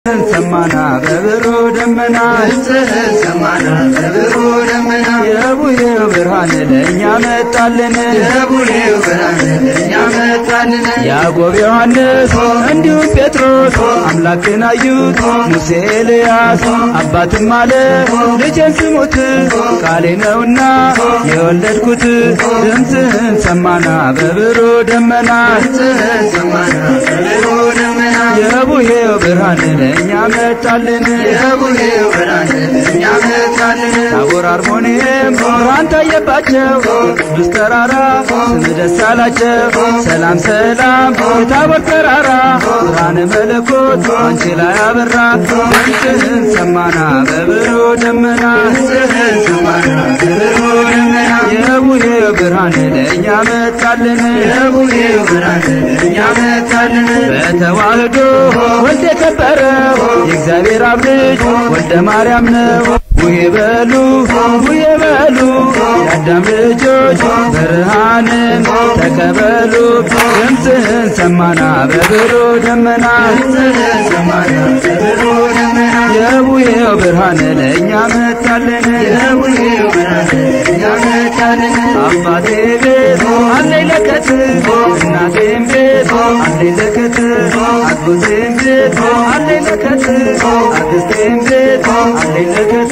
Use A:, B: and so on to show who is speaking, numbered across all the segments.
A: ሰማና በብሩ ደመና
B: ሰማና በብሩ ደመና
A: የቡሄው ብርሃን ለእኛ መጣልን
B: የቡሬው ብርሃን ለእኛ መጣልን
A: ያዕቆብ ዮሐንስ እንዲሁም ጴጥሮስ አምላክን አዩት ሙሴ ኤልያስ አባትም አለ ልጄን ስሙት ቃሌ ነውና የወለድኩት ድምፅህን ሰማና በብሩ ደመና
B: ሰማና በብሩ ደመና
A: የቡሄው ብርሃን ለእኛ መጣልን
B: የቡሬው ብርሃን ለእኛ መጣልን
A: ታቦር አርሞንኤም ብርሃን ታየባቸው ቅዱስ ተራራ ስም ደስ አላቸው ሰላም ሰላም የታቦር ተራራ ብርሃነ መለኮት አንቺ ላይ አበራ ድምፅህን ሰማና በብሩ ደመና
B: ሰማና በብሩ ደመና
A: የቡሄው ብርሃን ለእኛ መጣልን
B: የቡሬው ብርሃን ለእኛ መጣልን
A: በተዋህዶ ወልድ የከበረ የእግዚአብሔር አብ ልጅ ወልደ ማርያም ነው። ቡሄ በሉ ቡሄ በሉ የአዳም ልጆች ብርሃንን ተቀበሉ። ድምፅህን ሰማና በብሩ ደመና
B: ሰማና በብሩ ደመና
A: የቡሄው ብርሃን ለእኛ መጣልን
B: የቡሬው ብርሃን ለእኛ መጣልን
A: አባቴ ቤት አለኝ ለከት እናቴም ቤት አለኝ ለከት አጎቴም ቤት አለኝ ለከት አክስቴም ቤት አለኝ ለከት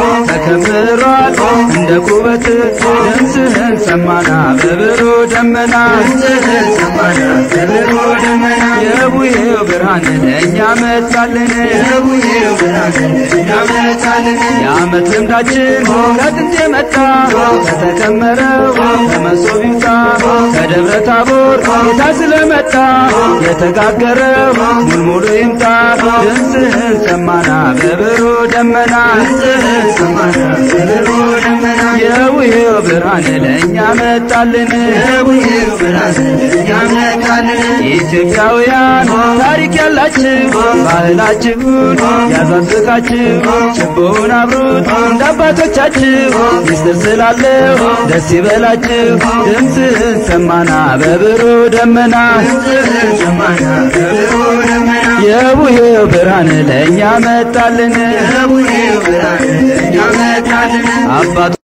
A: ተከምሯል እንደ ኩበት ድምፅህን ሰማና በብሩ ደመና
B: ሰማና በብሩ ደመና
A: የቡሄው ብርሃን ለእኛ መጣልን
B: የቡሬው ብርሃን ለእኛ መጣልን
A: የዓመት ልምዳችን ከጥንት የመጣ ከተከመረው ከመሶብ ይውጣ ከደብረ ታቦር ጌታ ስለመጣ የተጋገረው ሙልሙሉ ይምጣ ድምፅህን ሰማና በብሩ ደመና
B: ሰማና በብሩ ደመና
A: የውሄው ብርሃን ለእኛ መጣልን
B: የቡሬው ብርሃን ለእኛ መጣልን
A: ኢትዮጵያውያን ታሪክ ያላችሁ ባህላችሁን ያዛዝቃችሁ ችቦውን አብሩት እንደ አባቶቻችሁ ሚስጥር ስላለው ደስ ይበላችሁ ድምፅህን ሰማና በብሩ ደመና
B: ሰማና በብሩ ደመና
A: የቡሄው ብርሃን ለእኛ መጣልን
B: የቡሬው ብርሃን ለእኛ መጣልን
A: አባቶ